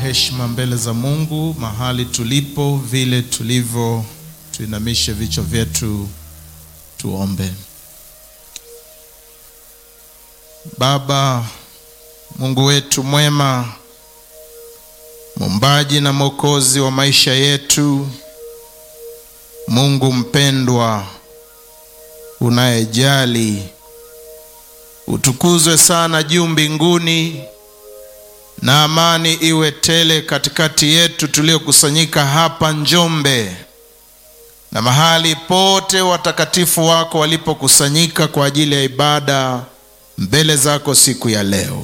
Heshima mbele za Mungu mahali tulipo, vile tulivyo, tuinamishe vichwa vyetu, tuombe. Baba Mungu wetu mwema, muumbaji na mwokozi wa maisha yetu, Mungu mpendwa, unayejali, utukuzwe sana juu mbinguni na amani iwe tele katikati yetu tuliokusanyika hapa Njombe na mahali pote watakatifu wako walipokusanyika kwa ajili ya ibada mbele zako siku ya leo.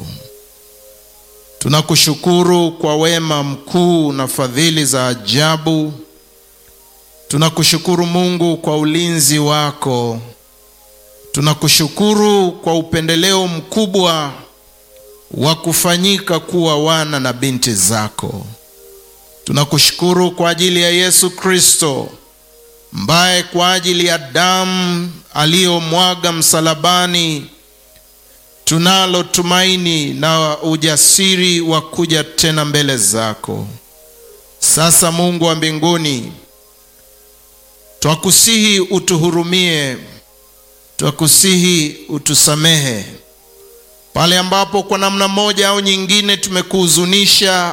Tunakushukuru kwa wema mkuu na fadhili za ajabu. Tunakushukuru Mungu kwa ulinzi wako. Tunakushukuru kwa upendeleo mkubwa wa kufanyika kuwa wana na binti zako. Tunakushukuru kwa ajili ya Yesu Kristo ambaye kwa ajili ya damu aliyomwaga msalabani tunalo tumaini na ujasiri wa kuja tena mbele zako. Sasa Mungu wa mbinguni, twakusihi utuhurumie, twakusihi utusamehe pale ambapo kwa namna moja au nyingine tumekuhuzunisha,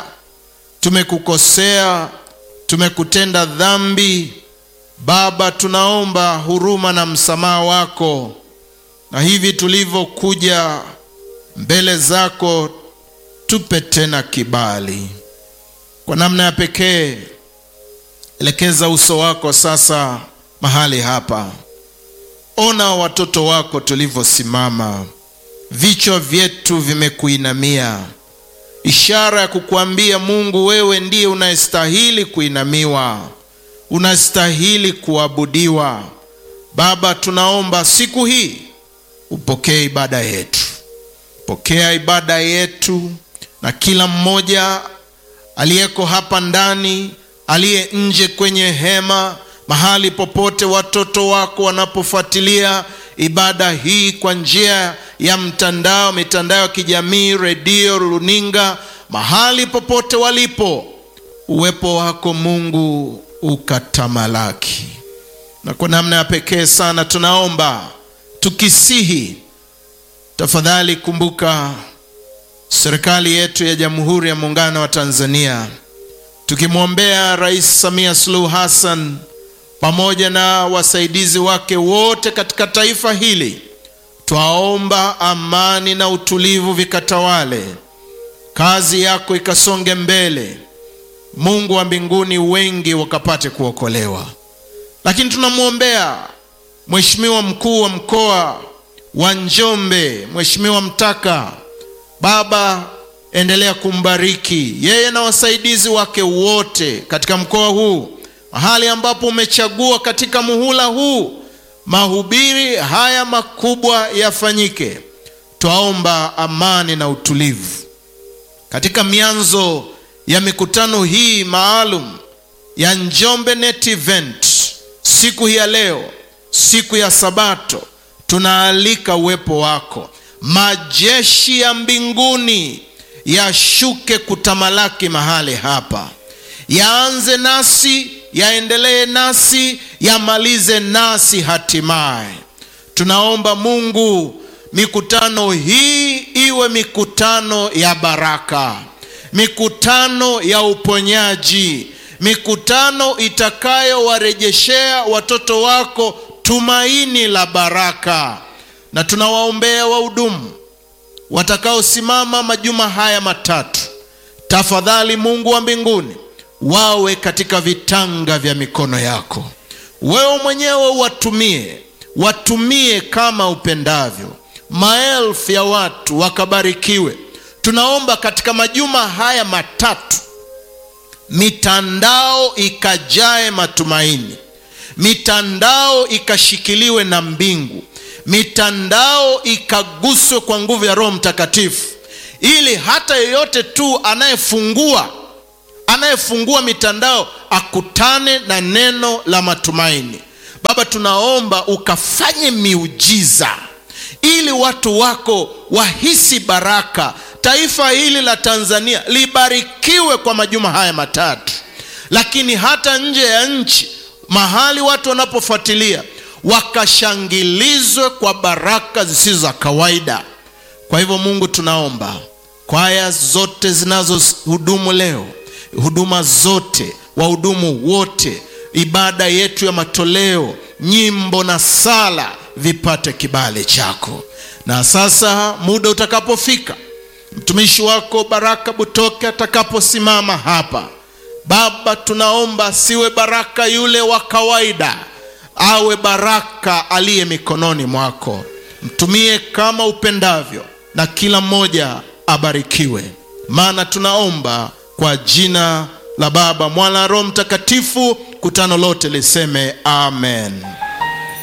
tumekukosea, tumekutenda dhambi. Baba, tunaomba huruma na msamaha wako, na hivi tulivyokuja mbele zako, tupe tena kibali. Kwa namna ya pekee, elekeza uso wako sasa mahali hapa. Ona watoto wako tulivyosimama vichwa vyetu vimekuinamia, ishara ya kukuambia Mungu, wewe ndiye unayestahili kuinamiwa, unastahili kuabudiwa. Baba, tunaomba siku hii upokee ibada yetu, pokea ibada yetu, na kila mmoja aliyeko hapa ndani, aliye nje kwenye hema, mahali popote watoto wako wanapofuatilia ibada hii kwa njia ya mtandao, mitandao ya kijamii, redio, runinga, mahali popote walipo, uwepo wako Mungu ukatamalaki. Na kwa namna ya pekee sana tunaomba tukisihi, tafadhali kumbuka serikali yetu ya Jamhuri ya Muungano wa Tanzania, tukimwombea Rais Samia Suluhu Hassan pamoja na wasaidizi wake wote katika taifa hili. Twaomba amani na utulivu vikatawale, kazi yako ikasonge mbele, Mungu wa mbinguni, wengi wakapate kuokolewa. Lakini tunamwombea Mheshimiwa mkuu wa mkoa wa Njombe, Mheshimiwa Mtaka. Baba, endelea kumbariki yeye na wasaidizi wake wote katika mkoa huu mahali ambapo umechagua katika muhula huu mahubiri haya makubwa yafanyike. Twaomba amani na utulivu katika mianzo ya mikutano hii maalum ya Njombe Net Event. Siku hii ya leo, siku ya Sabato, tunaalika uwepo wako, majeshi ya mbinguni yashuke kutamalaki mahali hapa, yaanze nasi yaendelee nasi yamalize nasi hatimaye. Tunaomba Mungu, mikutano hii iwe mikutano ya baraka, mikutano ya uponyaji, mikutano itakayowarejeshea watoto wako tumaini la baraka. Na tunawaombea wahudumu watakaosimama majuma haya matatu, tafadhali Mungu wa mbinguni wawe katika vitanga vya mikono yako. Wewe mwenyewe watumie, watumie kama upendavyo, maelfu ya watu wakabarikiwe. Tunaomba katika majuma haya matatu, mitandao ikajae matumaini, mitandao ikashikiliwe na mbingu, mitandao ikaguswe kwa nguvu ya Roho Mtakatifu, ili hata yeyote tu anayefungua anayefungua mitandao akutane na neno la matumaini. Baba, tunaomba ukafanye miujiza ili watu wako wahisi baraka taifa hili la Tanzania libarikiwe kwa majuma haya matatu, lakini hata nje ya nchi, mahali watu wanapofuatilia, wakashangilizwe kwa baraka zisizo za kawaida. Kwa hivyo, Mungu, tunaomba kwaya zote zinazohudumu leo, huduma zote, wahudumu wote, ibada yetu ya matoleo, nyimbo na sala vipate kibali chako. Na sasa muda utakapofika, mtumishi wako Baraka Butoke atakaposimama hapa, Baba, tunaomba siwe Baraka yule wa kawaida, awe Baraka aliye mikononi mwako. Mtumie kama upendavyo, na kila mmoja abarikiwe, maana tunaomba kwa jina la Baba, Mwana, Roho Mtakatifu. Kutano lote liseme amen.